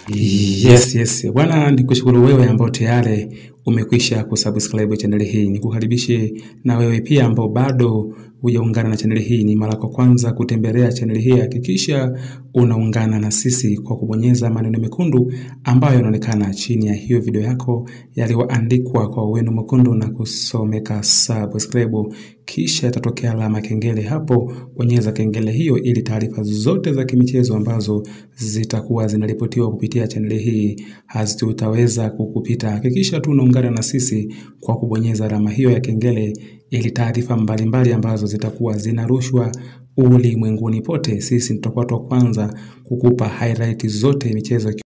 Yes, yes. Bwana nikushukuru wewe ambao tayari umekwisha kusubscribe channel hii. Nikukaribishe na wewe pia ambao bado hujaungana na channel hii, ni mara kwa kwanza kutembelea channel hii, hakikisha unaungana na sisi kwa kubonyeza maneno mekundu ambayo yanaonekana chini ya hiyo video yako yaliyoandikwa kwa wino mwekundu na kusomeka subscribe, kisha itatokea alama kengele hapo. Bonyeza kengele hiyo ili taarifa zote za kimichezo ambazo zitakuwa zinaripotiwa kupitia channel hii hazitaweza kukupita. Hakikisha tu unaungana na sisi kwa kubonyeza alama hiyo ya kengele ili taarifa mbalimbali ambazo zitakuwa zinarushwa ulimwenguni pote, sisi tutakuwa wa kwanza kukupa highlight zote michezo